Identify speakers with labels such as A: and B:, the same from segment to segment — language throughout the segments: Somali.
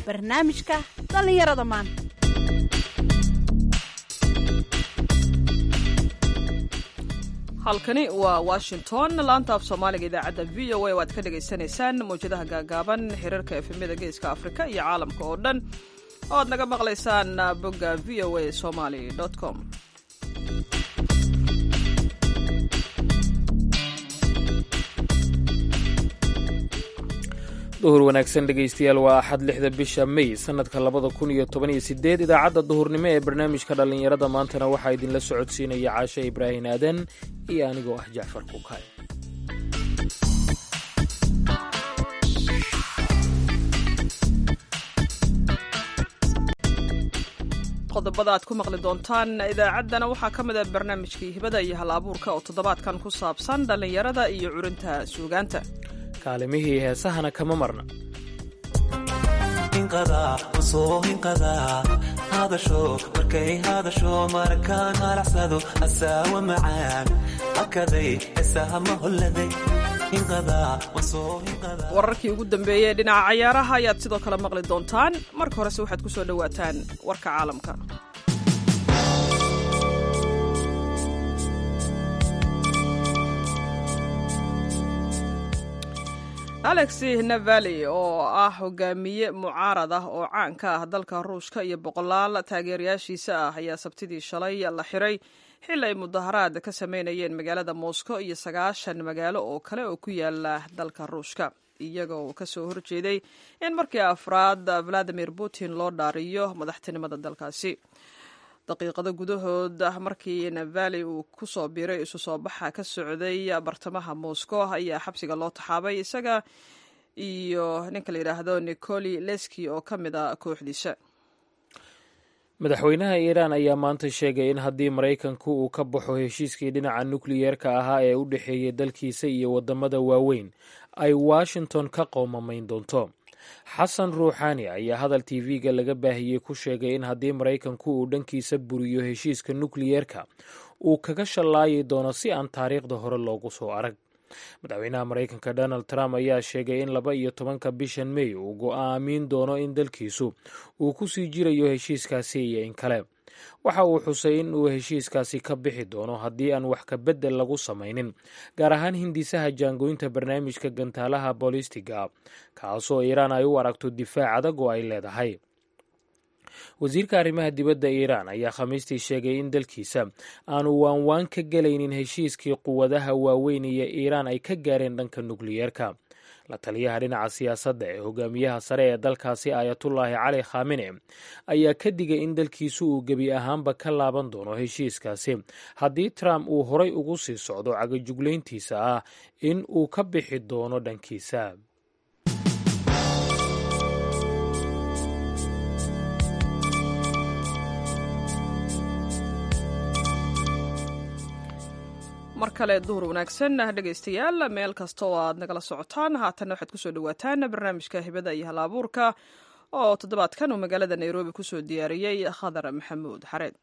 A: barnaamijka dhallinyarada maanta
B: halkani waa washington laanta af soomaaliga idaacadda v o a waad ka dhagaysanaysaan mawjadaha gaagaaban xiriirka efemyada geeska afrika iyo caalamka oo dhan oo aad naga maqlaysaan bogga v o a somaly com
C: duhur wanaagsan dhegaystayaal waa axad lixda bisha may sannadka labada kun iyo toban iyo sideed idaacadda duhurnimo ee barnaamijka dhallinyarada maantana waxaa idinla socodsiinaya caashe ibraahin aadan iyo anigoo ah jacfar kukaay
B: qodobada aad ku maqli doontaan idaacaddana waxaa ka mid a barnaamijkii hibada iyo hal abuurka oo toddobaadkan ku saabsan dhallinyarada iyo curinta suugaanta
C: kaalimihii heesahana kama marna
D: hadasho markay hadasho markaan halacsado asaawa macaan akaday heesahama holladay
B: wararkii ugu dambeeyey dhinaca cayaaraha ayaad sidoo kale maqli doontaan marka horese waxaad ku soo dhowaataan warka caalamka alexi navali oo ah hogaamiye mucaarad ah oo caan ka ah dalka ruushka iyo boqolaal taageerayaashiisa ah ayaa sabtidii shalay la xiray xili ay mudaharaad ka sameynayeen magaalada moscow iyo sagaashan magaalo oo kale oo ku yaala dalka ruushka iyaga oo kasoo horjeeday in markii afraad valadimir putin loo dhaariyo madaxtinimada dalkaasi daqiiqado gudahood markii navali uu ku soo biiray isu soo baxa ka socday bartamaha moscow ayaa xabsiga loo taxaabay isaga iyo ninka la yidhaahdo nicoli leski oo ka mid a kooxdiisa
C: madaxweynaha iiraan ayaa maanta sheegay in haddii maraykanku uu ka baxo heshiiskii dhinaca nukliyeerka ahaa ee u dhexeeyay dalkiisa iyo waddamada waaweyn ay washington ka qoomamayn doonto xasan ruuxaani ayaa hadal tv-ga laga baahiyey ku sheegay in haddii maraykanku uu dhankiisa buriyo heshiiska nukliyeerka uu kaga shallaayi doono si aan taariikhda hore loogu soo arag madaxweynaha maraykanka donald trump ayaa sheegay in laba iyo tobanka bishan may uu go'aamin doono in dalkiisu uu ku sii jirayo heshiiskaasi iyo in kale waxa uu xusay in uu heshiiskaasi ka bixi doono haddii aan wax ka beddel lagu samaynin gaar ahaan hindisaha jaangoynta barnaamijka gantaalaha boolistiga kaasoo iiraan ay u aragto difaac adag oo ay leedahay wasiirka arrimaha dibadda iiraan ayaa khamiistii sheegay in dalkiisa aanu waanwaan ka gelaynin heshiiskii quwadaha waaweyn iyo iiraan ay ka gaareen dhanka nukliyeerka la taliyaha dhinaca siyaasadda ee hogaamiyaha sare ee dalkaasi aayatullaahi cali khamine ayaa ka digay in dalkiisu uu gebi ahaanba ka laaban doono heshiiskaasi haddii trump uu horay ugu sii socdo cagajuglayntiisa ah in uu ka bixi doono dhankiisa
B: mar kale duhur wanaagsan dhegaystayaal meel kasta oo aad nagala socotaan haatanna waxaad kusoo dhawaataan barnaamijka hibada iyo hal abuurka oo toddobaadkan uu magaalada nairobi kusoo diyaariyey khadar maxamuud xareed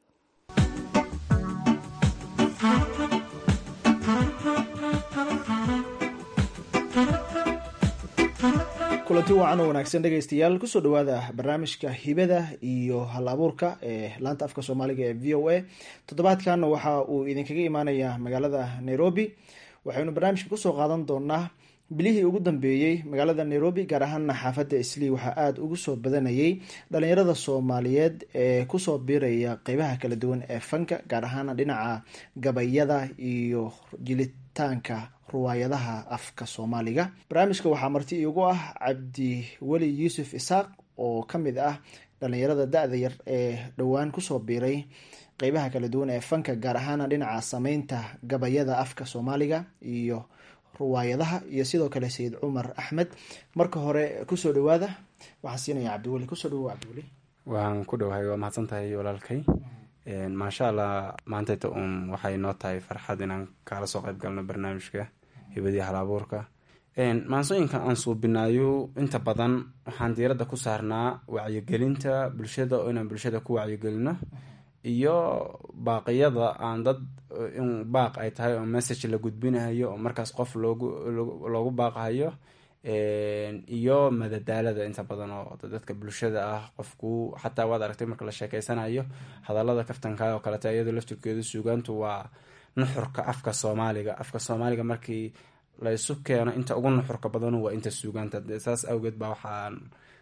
E: kulanti wacan oo wanaagsan dhegaystayaal kusoo dhawaada barnaamijka hibada iyo hal abuurka ee laanta afka soomaaliga ee v o a toddobaadkan waxa uu idinkaga imaanayaa magaalada nairobi waxaynu barnaamijka kusoo qaadan doonaa bilihii ugu dambeeyey magaalada nairobi gaar ahaana xaafadda islii waxaa aada ugu soo badanayay dhalinyarada soomaaliyeed ee kusoo biiraya qeybaha kala duwan ee fanka gaar ahaana dhinaca gabayada iyo jilitaanka ruwaayadaha afka soomaaliga barnaamijka waxaa marti iigu ah cabdi weli yuusuf isaaq oo ka mid ah dhalinyarada da-da yar ee dhowaan kusoo biiray qeybaha kala duwan ee fanka gaar ahaana dhinaca sameynta gabayada afka soomaaliga iyo ruwaayadaha iyo sidoo kale sayid cumar axmed marka hore kusoo dhawaada waxaan siinaya cabdiweli kusoo dhawo cabdiweli
F: waan ku dhowahay waa mahadsan tahay walaalkay maasha allah maantayta uun waxay noo tahay farxad inaan kaala soo qayb galno barnaamijka hibadii halabuurka maansooyinka aan suubinaayo inta badan waxaan diiradda ku saarnaa wacyigelinta bulshada oo inaan bulshada ku wacyigelino iyo baaqiyada aan dad in baaq ay tahay oo message la gudbinayo oo markaas qof loogu loogu baaqahayo iyo madadaalada inta badan oo dadka bulshada ah qofku xataa waad aragtay marka la sheekeysanayo hadalada kaftanka oo kalete iyadoo laftirkeedu suugaantu waa nuxurka afka soomaaliga afka soomaaliga markii la isu keeno inta ugu nuxurka badanu waa inta suugaanta saas awgeed baa waxaan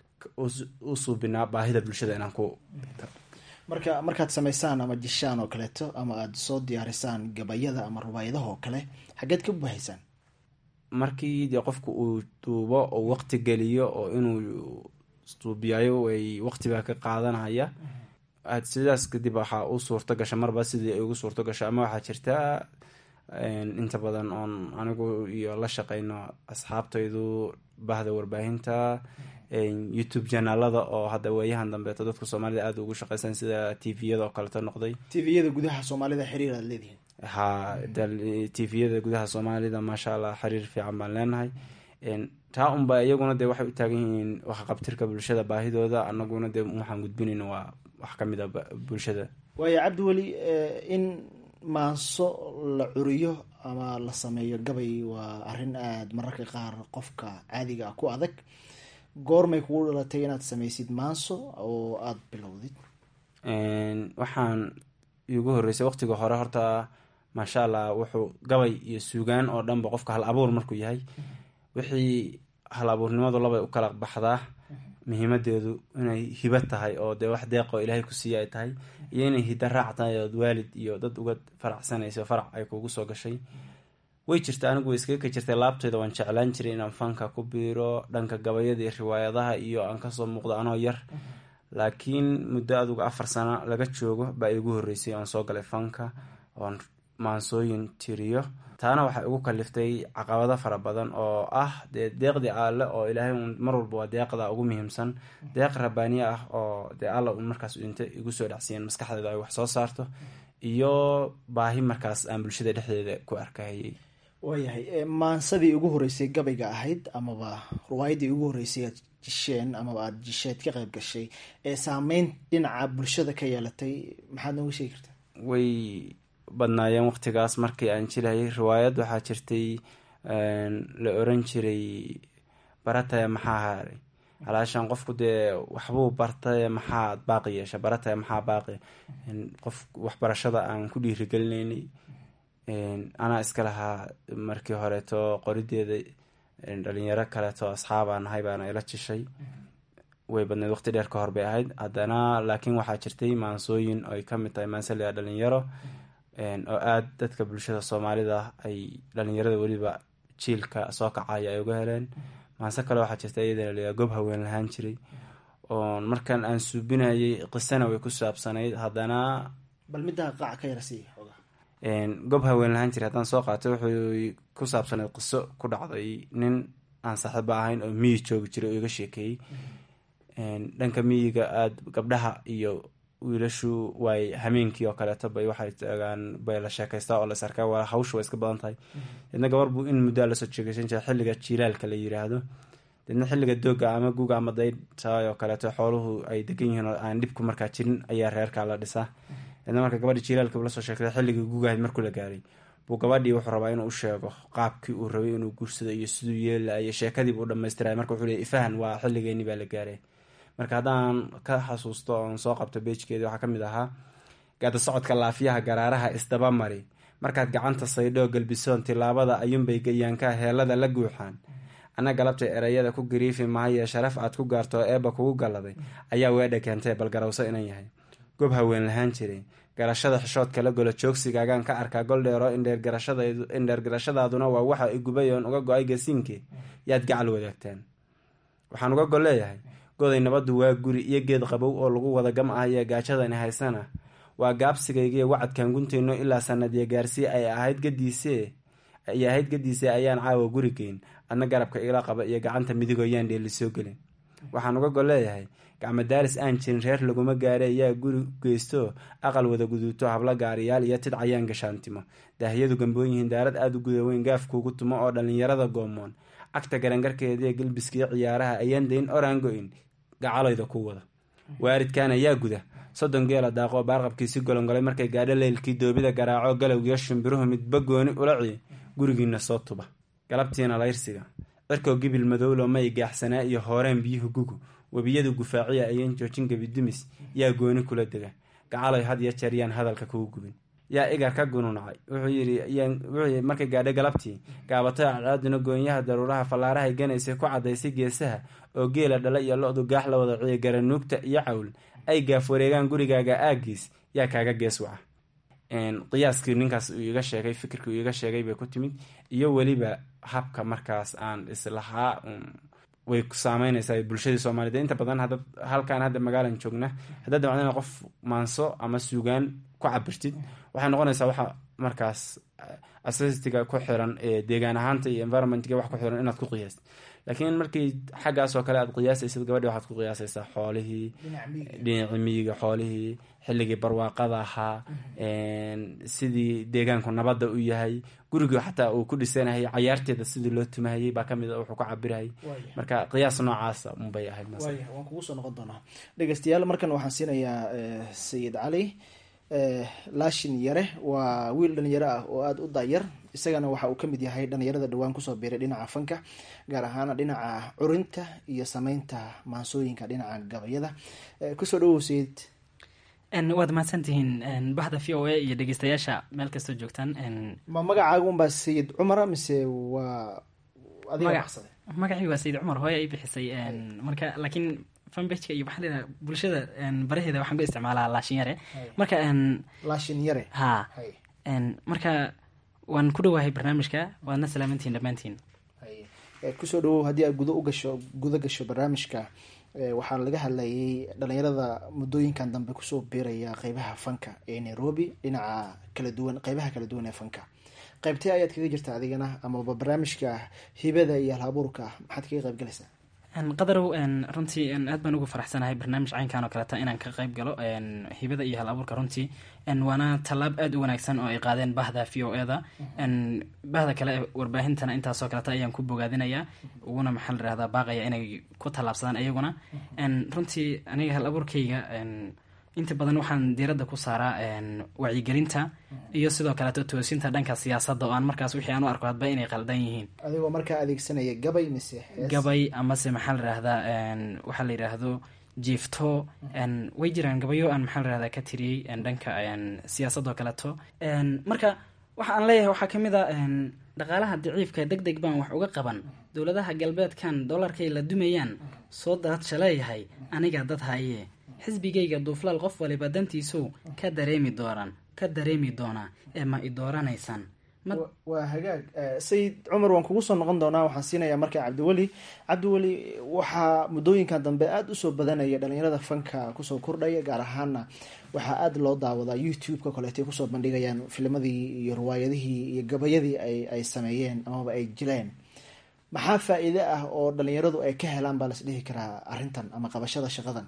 F: u suubinaa baahida bulshada inaan ku
E: marka markaad samaysaan ama jishaan oo kaleeto ama aada soo diyaarisaan gabayada ama rubaayadaha oo kale xaggeed ka bahaysaan
F: markii dee qofku uu duubo oo waqti geliyo oo inuu duubiyayo way waqtibaa ka qaadanaya sidaas kadib waxaa u suurto gasha marba sidii ay ugu suurto gasho ama waxaa jirta inta badan oon anigu iyo la shaqeyno asxaabtaydu bahda warbaahinta youtube janaalada oo hadda weeyahan dambeeto dadka soomaalida aada ugu shaqeysan sida t v-yada oo kaleto noqday
E: t v-yada gudaha soomaalida xiriir aad leedihiin
F: ha t v-yada gudaha soomaalida maasha allah xiriir fiican baan leenahay taa unba iyaguna dee waxay u taagan yihiin waxqabtirka bulshada baahidooda anaguna dee waxaan gudbinayna waa wax ka mid a bulshada
E: waayo cabdiweli in maanso la curiyo ama la sameeyo gabay waa arrin aada mararka qaar qofka caadiga ah ku adag goormay kugu dhalatay inaad sameysid maanso oo aada bilowdid
F: waxaan igu horeysay waqtiga hore horta maasha allah wuxuu gabay iyo suugaan oo dhanba qofka hal abuur markuu yahay wixii hal abuurnimadu labay u kala baxdaa muhiimadeedu inay hibo tahay oo dee wax deeqoo ilaahay ku siiya ay tahay iyo inay hida raac tahay ood waalid iyo dad uga faracsanayso farac ay kugu soo gashay way jirta anigu way iskaga ka jirtay laabteyda waan jeclaan jiray inaan fanka ku biiro dhanka gabayada iyo riwaayadaha iyo aan kasoo muuqdo anoo yar laakiin muddo aduga afar sano laga joogo baa igu horeysay oon soo galay fanka oon maansooyin tiriyo taana waxay ugu kaliftay caqabado fara badan oo ah dee deeqdii alle oo ilaahay un mar walba waa deeqda ugu muhiimsan deeq rabaaniye ah oo dee alla un markaas inta igu soo dhacsiiyeen maskaxdeeda ay wax soo saarto iyo baahi markaas aan bulshada dhexdeeda ku arkahayay
E: waayahay maansadii ugu horeysay gabayga ahayd amaba ruwaayadii ugu horeysay aad jisheen amaba aada jisheed ka qayb gashay ee saameyn dhinaca bulshada ka yeelatay maxaad nooga sheegi kartaa
F: way badnaayeen waqtigaas markii aan jirayay riwaayad waxaa jirtay la oran jiray barataya maxaa haaray halaashaan qofku dee waxbuu bartaye maxaad baaqi yeesha barataya maxaa baaqi qof waxbarashada aan ku dhiirigelinaynay anaa iska lahaa markii horeeto qorideeda dhalinyaro kaleeto asxaabaa nahay baana ila jishay way badneed waqti dheer ka hor bay ahayd haddana laakiin waxaa jirtay maansooyin ay kamid tahay maansaliga dhalinyaro oo aada dadka bulshada soomaalida ay dhalinyarada weliba jiilka soo kacaya ay uga heleen maanse kale waxaa jirta iyadana la gob haween lahaan jiray oo markan aan suubinayay qisana way ku saabsanayd haddana
E: bal middaa qaac ka yarasi
F: gob haween lahaan jiray haddaan soo qaatay wuxuu ku saabsanayd qiso ku dhacday nin aan saaxiibo ahayn oo miyi joogi jiray oo iga sheekeeyey dhanka miyiga aada gabdhaha iyo wiilashu waay hameenkii oo kaleeto bay waxay tagaan bay la sheekaystaa oo la sarkaa waa hawsha waa iska badan tahay deedna gabar buu in muddaa lasoo sheekeysan jiray xilliga jiilaalka la yiraahdo deedna xilliga dooga ama guga ama daytaay oo kaleeto xooluhu ay degan yihiin oo aan dhibku markaa jirin ayaa reerkaa la dhisaa deedna marka gabadhi jiilaalka lasoo sheegtay xilligii gugahayd markuu la gaaray buu gabadhii wuxuu rabaa inuu u sheego qaabkii uu rabay inuu guursado iyo siduu yeelaayo sheekadiibuu dhamaystiraya marka wuxuu leey ifahan waa xilligeeni baa la gaaray marka haddaan ka xasuusto oon soo qabto beejkeedi waxaa kamid ahaa gaada socodka laafiyaha garaaraha isdaba mari markaad gacanta saydhoo galbisoon tilaabada ayuunbay gayaankaa heelada la guuxaan ana galabtay ereyada ku gariifi maaye sharaf aad ku gaarto eebba kugu galladay ayaa weedha keentay bal garawso inan yahay gob haween lahaan jiray garashada xishoodka la golo joogsigaagaan ka arkaa goldheero indheer garashadaaduna waa waxa igubay oon uga go-ay gasiinkii yaad gacal wadaagtaan waxaan uga gol leeyahay goday nabaddu waa guri iyo geed qabow oo lagu wada gam ah iyo gaajadani haysana waa gaabsigaygiiyo wacadkan guntayno ilaa sanadiya gaarsii ay ahayd gadiise ay ahayd gadiise ayaan caawa guri geyn adna garabka ila qaba iyo gacanta midigoo yaan dheeli soo gelin waxaan uga gol leeyahay gacmo daaris aan jirin reer laguma gaare yaa guri geysto aqal wada guduuto hablo gaariyaal iyo tid cayaan gashaantimo daahiyadu gamboon yihiin daarad aada u gudaweyn gaafkuugu tumo oo dhallinyarada goomoon cagta garangarkeediiyo gelbiskii ciyaaraha ayaan dayn oraan go-in gacaloyda ku wada waaridkan ayaa guda soddon geela daaqoo baarqabkiisi golongolay markay gaadho leylkii doobida garaaco galowgiyo shimbiruhu midba gooni ula ciy gurigiina soo tuba galabtiina layrsiga cirkoo gibil madowlo may gaaxsanaa iyo hooreen biyuhu gugu webiyadu gufaaciya ayaan joojin gebidumis yaa gooni kula dega gacaloy had iyo jeer yaan hadalka kugu gubin yaa igar ka gununacay wuxuu yii markay gaadhay galabtii gaabatay cadcaaduna goonyaha daruuraha fallaarahay ganaysay ku cadaysay geesaha oo geela dhala iyo lo-du gaax la wada ciya garanuugta iyo cawl ay gaaf wareegaan gurigaaga aagiis yaa kaaga gees waca qiyaaskii ninkaas uu iga sheegay fikirkii uu iga sheegay bay ku timid iyo weliba habka markaas aan islahaa way saameyneysaa bulshadii soomaaliyed inta badan hada halkaan hadda magaalan joogna haddaad damacdana qof maanso ama suugaan ku cabirtid waxay noqonaysaa waxa markaas asstiga ku xiran ee deegaan ahaanta iyo environmentga wax ku xiran inaad ku qiyaastid laakiin markii xaggaas oo kale aad qiyaasaysid gabadhi waxaad ku qiyaasaysaa xoolihii dhinaci miyiga xoolihii xilligii barwaaqada ahaa sidii deegaanku nabadda u yahay gurigii xataa uu ku dhisanayay cayaarteeda sidii loo tumahayay baa kamid wuxuu ku cabirayay marka qiyaas noocaasa unbay ahayd
E: waan kugu soo noqon doonaa dhegeystayaal markan waxaan siinayaa sayid cali laashin yare waa wiil dhalinyaro ah oo aada u daayar isagana waxa uu kamid yahay dhalinyarada dhowaan kusoo biiray dhinaca fanka gaar ahaan dhinaca curinta iyo sameynta maansooyinka dhinaca gabayada kusoo dhawow sayid
G: waad mahadsantihiin bahda v o a iyo dhegeystayaasha meel kastoo joogtaan
E: ma magacaaga unbaa sayid cumara mise waa
G: magacii waa sayid cumar hooye ay bixisay marka laakiin fanbagka iyo maxaa layidhaha bulshada baraheeda waxaan ku isticmaalaa laashin yare marka
E: laashin yare
G: ha marka waan ku dhawahay barnaamijka waadna salaamantihin dhammaantiin
E: kusoo dhawow haddii aad gudo ugasho guda gasho barnaamijka waxaa laga hadlayay dhalinyarada muddooyinkan dambe kusoo biiraya qeybaha fanka ee nairobi dhinaca kala duwan qeybaha kala duwan ee fanka qeybtee ayaad kaga jirta adigana amaba barnaamijka hibada iyo alhabuurka maxaad kaga qeyb galaysaa
G: qadarow runtii aad baan ugu faraxsanahay barnaamij caynkan oo kaleta inaan ka qeyb galo hibada iyo hal abuurka runtii waana tallaab aada u wanaagsan oo ay qaadeen bahda v o eda bahda kale ee warbaahintana intaasoo kaleta ayaan ku bogaadinayaa uguna maxaa la rahdaa baaqaya inay ku tallaabsadaan ayaguna runtii aniga hal abuurkayga inta badan waxaan diiradda ku saaraa wacyigelinta iyo sidoo kaleeto toosinta dhanka siyaasadda oo aan markaas wixii aan u arko hadba inay qaldan yihiin
E: adigoo markaa adeegsanaya gabay mise
G: gabay amase maxaa la rahdaa waxaa la yidhaahdo jiifto way jiraan gabayo aan maxaa la rahdaa ka tiriyey dhanka siyaasadoo kaleeto marka waxa aan leeyahay waxaa kamid a dhaqaalaha daciifka deg deg baan wax uga qaban dowladaha galbeedkan dollarkay la dumayaan soo daadsha leeyahay aniga dad haye xisbigayga duuflaal qof waliba dantiisow ka dareemi doonaan ka dareemi doonaa ee ma i dooranaysaan
E: waa hagaag sayid cumar waan kugu soo noqon doonaa waxaan siinayaa markaa cabdiweli cabdiweli waxaa muddooyinkan dambe aada usoo badanaya dhalinyarada fanka kusoo kordhaya gaar ahaana waxaa aada loo daawadaa youtube-ka koleetay kusoo bandhigayaan filmadii iyo riwaayadihii iyo gabayadii ay sameeyeen amaba ay jileen maxaa faa-iide ah oo dhalinyaradu ay ka helaan baa las dhihi karaa arrintan ama qabashada shaqadan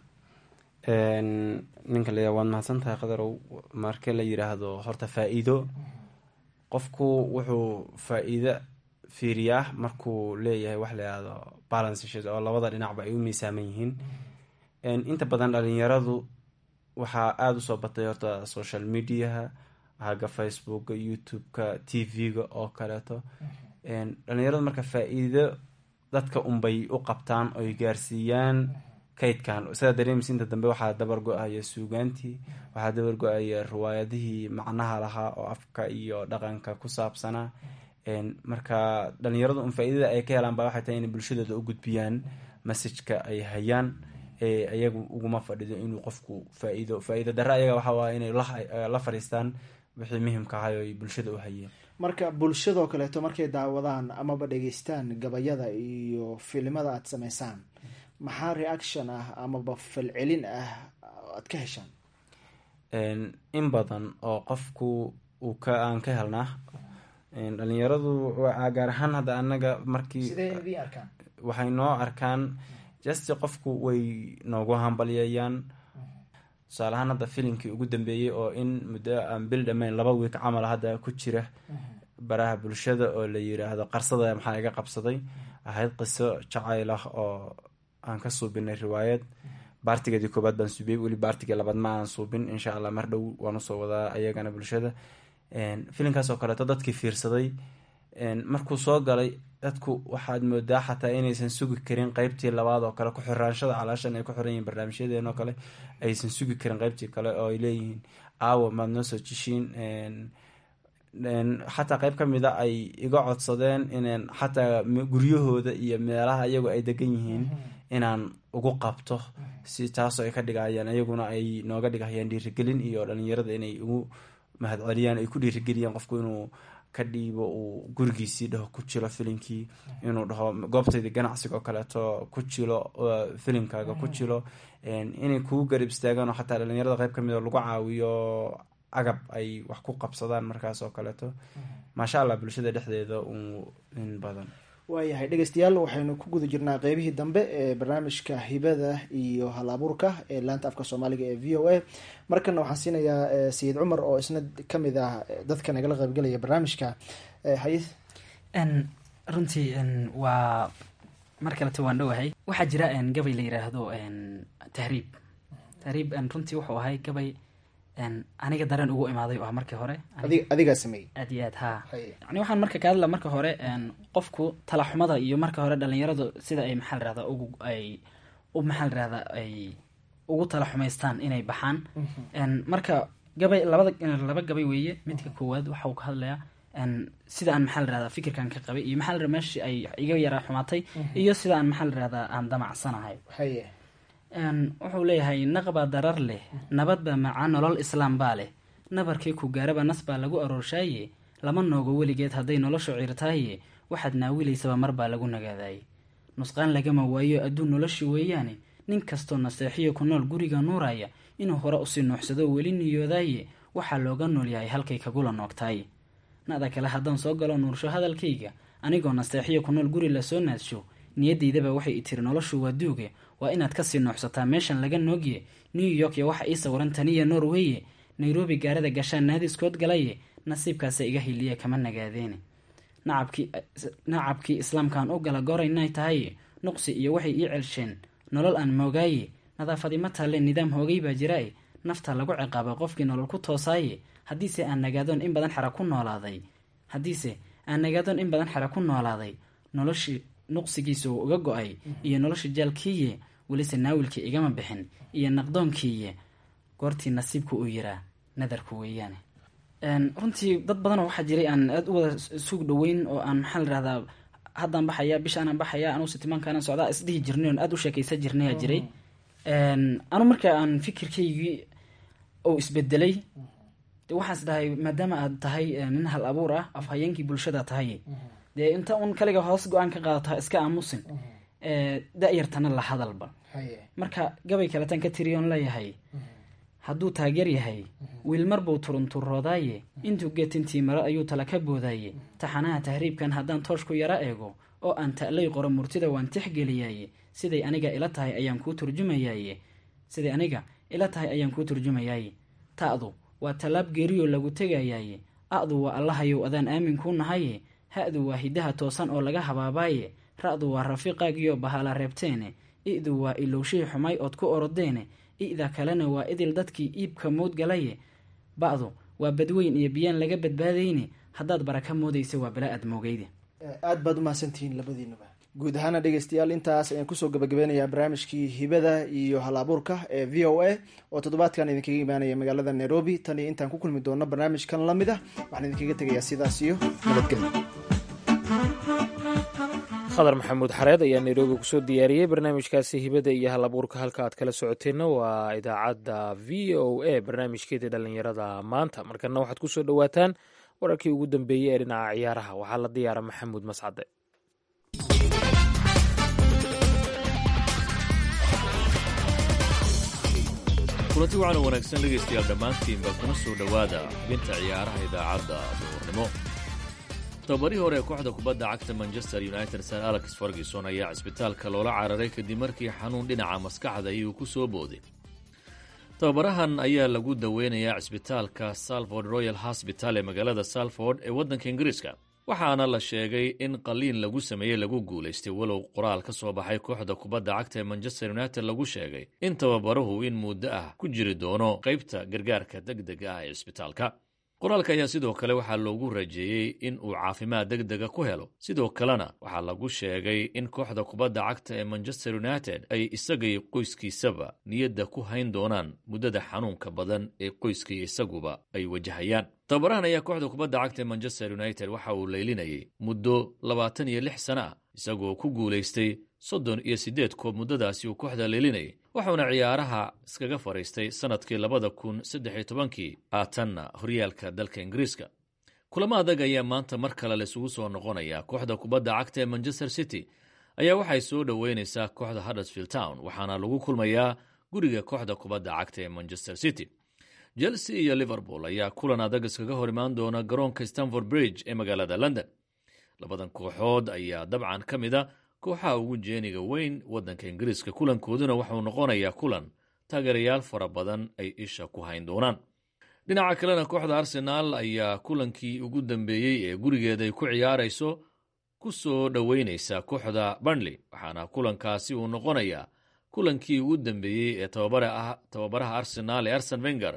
F: ninka la waad mahadsan tahay qadarow marka la yiraahdo horta faa-iido qofku wuxuu faa-iido fiiriyaa markuu leeyahay wax la yihahdo balances oo labada dhinacba ay u miisaaman yihiin inta badan dhalinyaradu waxaa aada usoo batay horta social mediaha haga facebooka youtube-ka t v-ga oo kaleeto dhalinyaradu marka faa-iido dadka unbay u qabtaan oy gaarsiiyaan kaydkan sidaa dareemaysa inta dambe waxaa dabar go-aya suugaantii waxaa dabar go-aya riwaayadihii macnaha lahaa oo afka iyo dhaqanka ku saabsanaa marka dhalinyaradu un faa-idada ay ka helaan ba waxay tahay inay bulshadooda u gudbiyaan messajka ay hayaan iyagu uguma fadhido inuu qofku faa-iido faa-iida dare ayaga waxa waaya inay la fadhiistaan wixii muhimka ahay oo ay bulshada u hayeen
E: marka bulshadoo kaleeto markay daawadaan amaba dhegeystaan gabayada iyo filimada aada sameysaan maxaa reaction ah amaba falcelin ah aad ka heshaan
F: in badan oo qofku uu ka aan ka helnaa dhalinyaradu gaar ahaan hadda anaga markii
E: sidee arkaan
F: waxay noo arkaan just qofku way noogu hambalyayaan tusaale ahaan hadda filimkii ugu dambeeyey oo in muddo aan bil dhammayn laba wiik camal hadda ku jira baraha bulshada oo la yiraahdo qarsada maxaa iga qabsaday ahayd qiso jacayl ah oo aan ka suubinay riwaayad baartigeedii koobaad baan suubiyey weli baartigii labaad ma aan suubin insha allah mar dhow waan usoo wadaa ayagana bulshada filimkaas oo kaleeto dadkii fiirsaday markuu soo galay dadku waxaad moodaa xataa inaysan sugi karin qeybtii labaad oo kale ku-xiraanshada calaashan ay ku xiran yihiin barnaamijyadeen oo kale aysan sugi karin qeybtii kale oo ay leeyihiin aawa maad noo soo jishiin xataa qeyb ka mid a ay iga codsadeen inaan xataa guryahooda iyo meelaha iyagu ay degan yihiin inaan ugu qabto si taasoo ay ka dhigayaan iyaguna ay nooga dhigayaan dhiirigelin iyo dhalinyarada inay ugu mahadceliyaan ay ku dhiirigeliyaan qofku inuu ka dhiibo uu gurigiisii dhaho ku jilo filimkii inuu dhaho goobtaydii ganacsiga oo kaleeto ku jilo filimkaaga ku jilo inay kugu garab istaagaan oo xataa dhalinyarada qeyb kamid oo lagu caawiyo agab ay wax ku qabsadaan markaas oo kaleeto maasha allah bulshada dhexdeeda in badan
E: waayahay dhegeystayaal waxaynu ku guda jirnaa qeybihii dambe ee barnaamijka hibada iyo hal abuurka ee laanta afka soomaaliga ee v o a markana waxaan siinayaa sayid cumar oo isna kamid ah dadka nagala qaybgelaya barnaamijka hay
G: runtii waa mar kaleta waan dhowahay waxaa jira gabay la yiraahdo tahriib tahriib runtii wuxuu ahay gabay aniga dareen ugu imaaday oo ah markii hore
E: adigaa sameeyey
G: aad iyo aad ha yani waxaan marka ka hadla marka hore qofku talaxumada iyo marka hore dhalinyaradu sida ay maxaa rirahda ugu ay u maxaa rirahda ay ugu talaxumaystaan inay baxaan marka gabay labada laba gabay weeye midka koowaad waxau ka hadlayaa sida aan maxaa rirahda fikirkan ka qabay iyo maxaa lirahda meeshii ay iga yaraa xumaatay iyo sida aan maxaa lirahda aan damacsanahay
E: haye
G: wuxuu leeyahay naqbaa darar leh nabadba macaa nolol islaam baa leh nabarkii ku gaaraba nas baa lagu arooshaaye lama noogo weligeed hadday noloshu ciirtaaye waxaad naawilaysaba mar baa lagu nagaadaaye nusqaan lagama waayo adduun noloshi weeyaane nin kastoo naseexiyo ku nool guriga nuuraya inuu hore usii nuuxsado weli niyoodaaye waxaa looga nool yahay halkay kagula noogtaaye nada kale haddaan soo galo nuursho hadalkayga anigoo naseexiyo ku nool guri lasoo naadsho niyadaydaba waxay i tiri noloshu waa duuge waa inaad kasii nuuxsataa meeshan laga noogye new york iyo waxa ii sawiran taniya norweye nairobi gaarada gashaan naadiskood galaye nasiibkaasa iga hiliya kama nagaadeene nacabkii islaamkaan u gala goraynay tahaye nuqsi iyo waxay ii celsheen nolol aan moogaaye nadaafadima taalle nidaam hoogay baa jirae nafta lagu ciqaaba qofkii nolol ku toosaaye haddiise aan nagaadoon in badan xara ku noolaaday haddiise aan nagaadoon in badan xara ku noolaaday noloshii nuqsigiisa uu uga go-ay iyo nolosha jaalkiiye welise naawilkii igama bixin iyo naqdoonkiiye goortii nasiibku uu yiraa nadarku weeyaane runtii dad badanoo waxaa jiray aan aada u wada suug dhoweyn oo aan maxaa layirahdaa haddaan baxaya bishaanaan baxaya anuu sitimaankaanaan socdaa isdhihi jirnay oon aada u sheekaysa jirnayaa jiray anu marka aan fikirkaygii oo isbedelay de waxaas dhahay maadaama aad tahay nin hal abuur ah afhayeenkii bulshada tahay dee inta un kaliga hoos go-aan ka qaadato iska aamusin da-yartana la hadalba marka gabay kaletaan ka tiriyoon leeyahay hadduu taageer yahay wiil marbuu turunturoodaaye intuu geetintii maro ayuu tala ka boodaaye taxanaha tahriibkan haddaan toosh ku yaro eego oo aan ta'lay qoro murtida waan tixgeliyaaye siday aniga ila tahay ayaan kuu turjumayaaye siday aniga ila tahay ayaan kuu turjumayaaye ta'du waa tallaab geeriyoo lagu tegayaaye a'du waa allahayow adaan aamin kuu nahaye ha-du waa hidaha toosan oo laga habaabaaye ra-du waa rafiiqaagiyo bahala reebteene i'du waa ilowshihii xumay ood ku orodeene i'da kalena waa idil dadkii iibka moodgalaye ba'du waa badweyn iyo biyaan laga badbaadayne haddaad baraka moodaysa waa bala aad moogeyde
E: aada baad umahadsantihiin labadiinuba guud ahaana dhegeystayaal intaas ayaan kusoo gabagabeynayaa barnaamijkii hibada iyo hal abuurka ee v o a oo toddobaadkan idinkaga imaanaya magaalada nairobi tan iyo intaan ku kulmi doono barnaamijkan lamid ah waxaan idinkaga tegayaa sidaas iyo nabadgelyo
C: khadar maxamuud xareed ayaa nairobi kusoo diyaariyey barnaamijkaasi hibada iyo hal abuurka halka aad kala socoteenna waa idaacadda v o a barnaamijkeedii dhallinyarada maanta markana waxaad kusoo dhowaataan wararkii ugu dambeeyey ee dhinaca ciyaaraha waxaa la diyaara maxamuud mascade
H: kulanti wacan oo wanaagsan dhegaystayaal dhammaantiinba kuna soo dhowaada xubinta ciyaaraha idaacadda duurnimo tababarihii hore ee kooxda kubadda cagta manchester united sir alex ferguson ayaa cisbitaalka loola cararay kadib markii xanuun dhinaca maskaxda iyuu ku soo booday tababarahan ayaa lagu daweynayaa cisbitaalka salford royal hosbital ee magaalada salford ee waddanka ingiriiska waxaana la sheegay in qaliin lagu sameeyey lagu guulaystay walow qoraal ka soo baxay kooxda kubadda cagta ee manchester united lagu sheegay in tababaruhu in muddo ah ku jiri doono qaybta gargaarka deg dega ah ee cisbitaalka qoraalka ayaa sidoo kale waxaa loogu rajeeyey in uu caafimaad deg dega ku helo sidoo kalena waxaa lagu sheegay in kooxda kubadda cagta ee manchester united ay isagay qoyskiisaba niyadda ku hayn doonaan muddada xanuunka badan ee qoyskii isaguba ay wajahayaan tababarahan ayaa kooxda kubadda cagta ee manchester united waxa uu leylinayay muddo labaatan iyo lix sana ah isagoo ku guulaystay soddon iyo siddeed koob muddadaasi uu kooxda leelinayay wuxuuna ciyaaraha iskaga fadhiistay sannadkii labada kun saddex iyo tobankii haatanna horyaalka dalka ingiriiska kulamo adag ayaa maanta mar kale laisugu soo noqonayaa kooxda kubadda cagta ee manchester city ayaa waxay soo dhoweynaysaa kooxda huddersfield town waxaana lagu kulmayaa guriga kooxda kubadda cagta ee manchester city chelsea iyo liverpool ayaa kulan adag iskaga hor imaan doona garoonka stanford bridge ee magaalada london labadan kooxood ayaa dabcan ka mid a kooxaha ugu jeeniga weyn waddanka ingiriiska kulankooduna waxauu noqonayaa kulan taageerayaal fara badan ay isha ku hayn doonaan dhinaca kalena kooxda arsenaal ayaa kulankii ugu dambeeyey ee gurigeeda ay ku ciyaarayso ku soo dhoweynaysa kooxda burnley waxaana kulankaasi uu noqonayaa kulankii ugu dambeeyey ee tababaraha arsenaal ee arsen wenger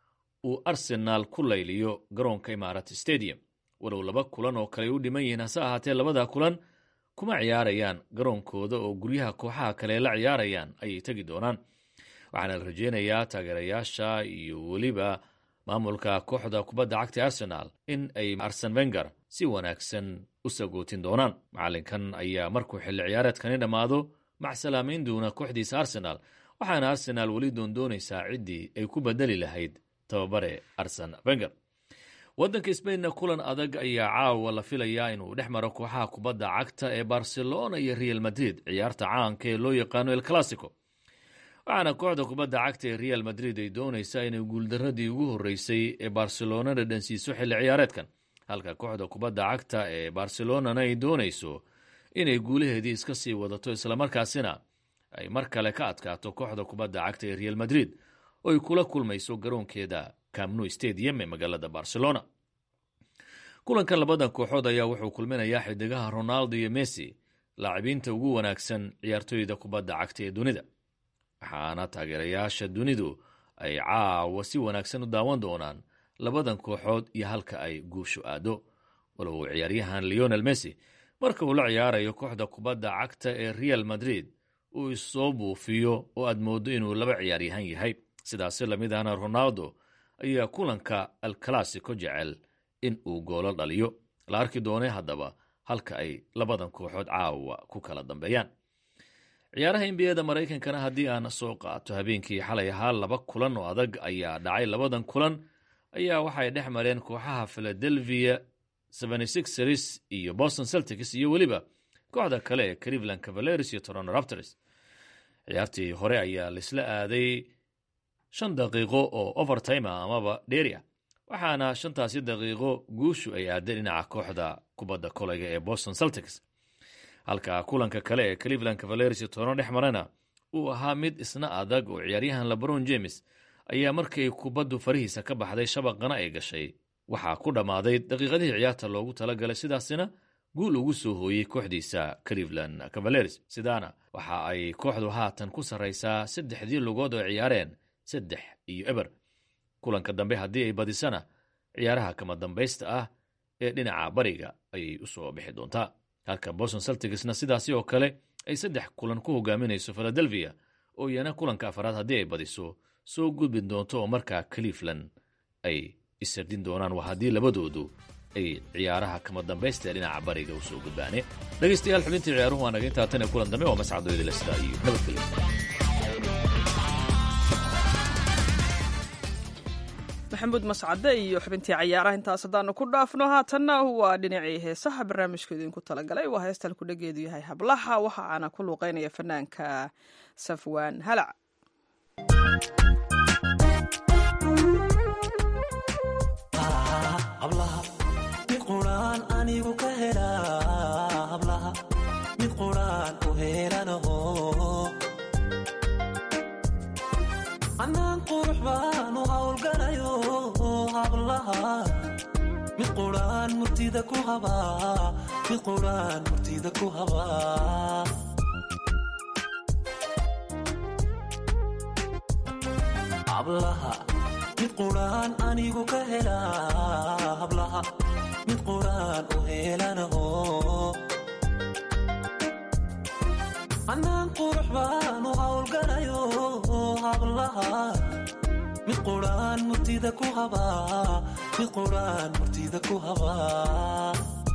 H: uu arsenaal ku layliyo garoonka imaarat stadium walow laba kulan oo kale u dhiman yihiin hase ahaatee labada kulan kuma ciyaarayaan garoonkooda oo guryaha kooxaha kale la ciyaarayaan ayay tegi doonaan waxaana la rajeynayaa taageerayaasha iyo weliba maamulka kooxda kubadda cagta arsenaal in ay arsen wenger si wanaagsan u sagootin doonaan macalinkan ayaa markuu xilli ciyaareedkani dhammaado macsalaameyn doona kooxdiisa arsenaal waxaana arsenaal weli doondoonaysaa ciddii ay ku bedeli lahayd tababare arsen wenger waddanka sbainna kulan adag ayaa caawa la filayaa inuu dhex maro kooxaha kubadda cagta ee barcelona iyo real madrid ciyaarta caanka ee loo yaqaano el classico waxaana kooxda kubadda cagta ee real madrid ay doonaysaa inay guuldaradii ugu horreysay ee barcelona dhadhansiiso xilli ciyaareedkan halka kooxda kubadda cagta ee barcelonana ay doonayso inay guulaheedii iska sii wadato islamarkaasina ay mar kale ka adkaato kooxda kubadda cagta ee real madrid oo ay kula kulmayso garoonkeeda camnu stadium ee magaalada barcelona kulankan labadan kooxood ayaa wuxuu kulminayaa xidigaha ronaldo iyo messi laacibiinta ugu wanaagsan ciyaartooyda kubadda cagta ee dunida waxaana taageerayaasha dunidu ay caawa si wanaagsan u daawan doonaan labadan kooxood iyo halka ay guushu aado walow ciyaaryahan leonel messi marka uu la ciyaarayo kooxda kubadda cagta ee real madrid uu isoo buufiyo oo aad mooddo inuu laba ciyaaryahan yahay sidaasi lamid ahna ronaldo ayaa kulanka alclassico jecel in uu goolo dhaliyo la arki doonay haddaba halka ay labadan kooxood caawa ku kala dambeeyaan ciyaaraha nbiyada maraykankana haddii aan soo qaato habeenkii xalay ahaa laba kulan oo adag ayaa dhacay labadan kulan ayaa waxay dhex mareen kooxaha philadelphia series iyo boston celtics iyo weliba kooxda kale ee cleveland cavaleris iyo toronto raptors ciyaartii hore ayaa laisla aaday shan daqiiqo oo overtime ah amaba dheria waxaana shantaasi daqiiqo guushu ay aaday dhinaca kooxda kubadda kolayga ee boston celtics halka kulanka kale ee cleveland cavaleris iyo toronto dhex marana uu ahaa mid isna adag oo ciyaaryahan lebron james ayaa markay kubaddu farihiisa ka baxday shabaqana ay gashay waxaa ku dhammaaday daqiiqadihii ciyaarta loogu talagalay sidaasina guul ugu soo hooyey kooxdiisa cleveland cavaleris sidaana waxa ay kooxdu haatan ku sarraysaa saddexdii lugood oo ciyaareen saddex iyo eber kulanka dambe haddii ay badisana ciyaaraha kama dambaysta ah ee dhinaca bariga ayay u soo bixi doontaa halka boston celticsna sidaasi oo kale ay saddex kulan ku hogaaminayso philadelphia oo iyana kulanka afaraad haddii ay badiso soo gudbin doonto oo markaa cleveland ay isardin doonaan waa haddii labadoodu ay ciyaaraha kama dambaysta ee dhinaca bariga u soo gudbaane dhegaystayaal xubintii ciyaaruhu waa naga intaa tan ee kulan dambe waa mascadooyada lestaa iyo nabadgelyo
B: maxamuud mascade iyo xubintii cayaaraha intaas haddaanu ku dhaafno haatanna waa dhinacii heesaha barnaamijka idinku talagalay waa heestan kudhageedu yahay hablaha waxa aana ku luuqeynaya fanaanka safwaan halac
D: hablaha mid quraan anigu ka helaa hablaha mid quraan u heelanaho annaan qurux baanu hawlgalayo hablaha mid quraan murtida ku habaa mid quraan murtida ku habaa hablaha mid quraan anigu ka helaa hablaha mid quraan u helanaho anaan qurux baan u hawlgalayo hablaha mid quraan murtida ku habaa mid quraan murtida ku habaa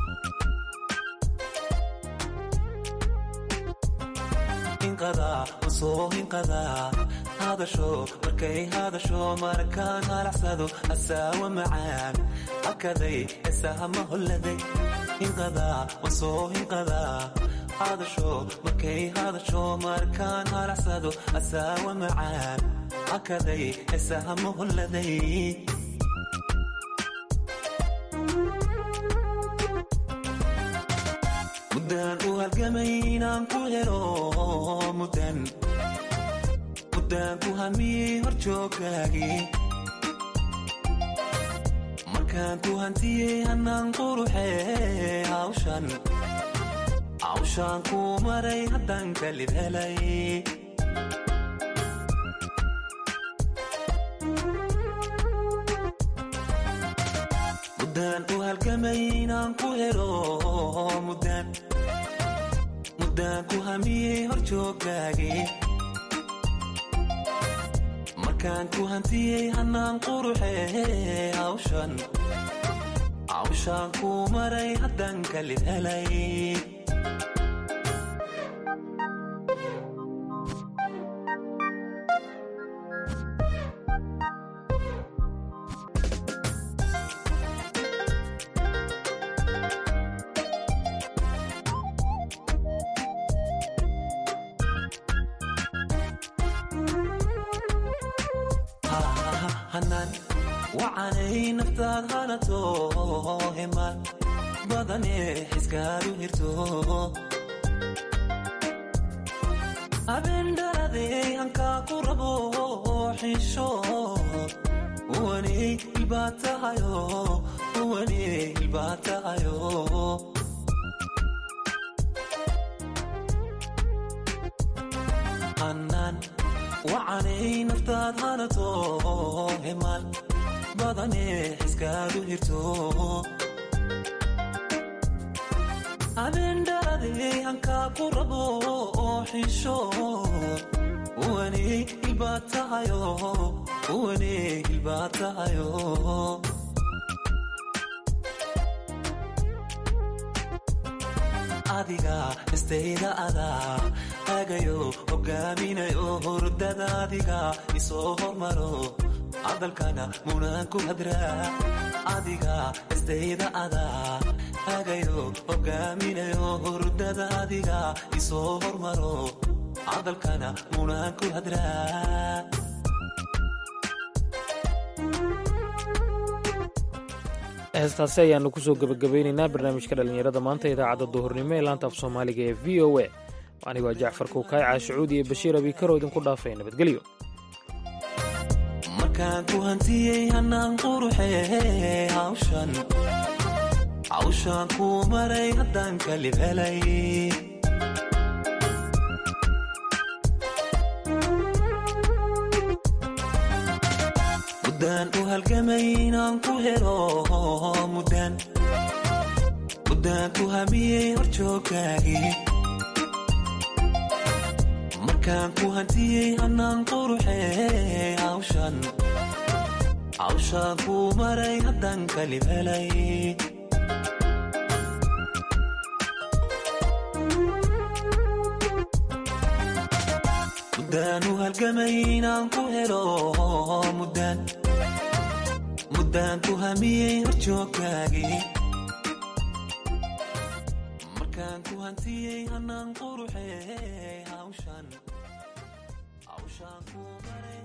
D: hinqadaa usoo hinqadaa hadasho markay hadasho markaan halacsado asaawa macaan hakaday esahama holladay hinqadaa wasoo hinqadaa hadasho markay hadasho markaan halacsado asaawa macaan hakaday esahama holladay muddaan u halgamay inaan ku helo muddan muddaan ku hamiyey horjooggaagii markaan ku hantiyey hannaan quruxee hawshan hawshaan kuu maray haddaan kalib helay muddaan u halgamay inaan ku helo muddaan muddaan ku hamiyey horjooggaagii markaan ku hantiyey hannaan quruxee hawshan hawshaan kuu maray haddaan kalib helay hanan wacanay naftaad hanato himan badane xiskaadu hirto habendhaladey hankaa ku rabo xisho uwaney hilbaa tahayo uwaney hilbaa tahayo hanan wacanay naftaad hanato himan badane xiskaadu hirto habendhaladey hankaa ku rabo xisho uwaney hilbaa tahayo uwaney hilbaa tahayo adiga istayda adaa hagayo hogaaminayo hurdada adiga isoo hormaro hadalkana munaan ku hadraa adiga istayda adaa hagayo hogaaminayo hurdada adiga isoo hormaro hadalkana munaan ku hadraa
C: heestaasi ayaanu kusoo gebagabaynaynaa barnaamijka dhallinyarada maanta idaacadda duhurnimo ee laanta af soomaaliga ee v o a anigoo jacfar kuukaay caashicuud iyo bashiir abikaro idinku dhaafay nabadgelyo
D: markaan ku hantiyey hannaan quruxee hawshan hawshaan kuu maray haddaan kalib helay muddaan u halgamay inaan ku helo muddaan muddaan ku hamiyey horjooggaagii markaan ku hantiyey hannaan quruxee hawshan hawshaan kuu maray haddaan kalib helay muddaan u halgamay inaan ku helo muddaan muddaan ku hamiyey horjooggaagii markaan ku hantiyey hannaan quruxee hawshan hawshaan kuu maray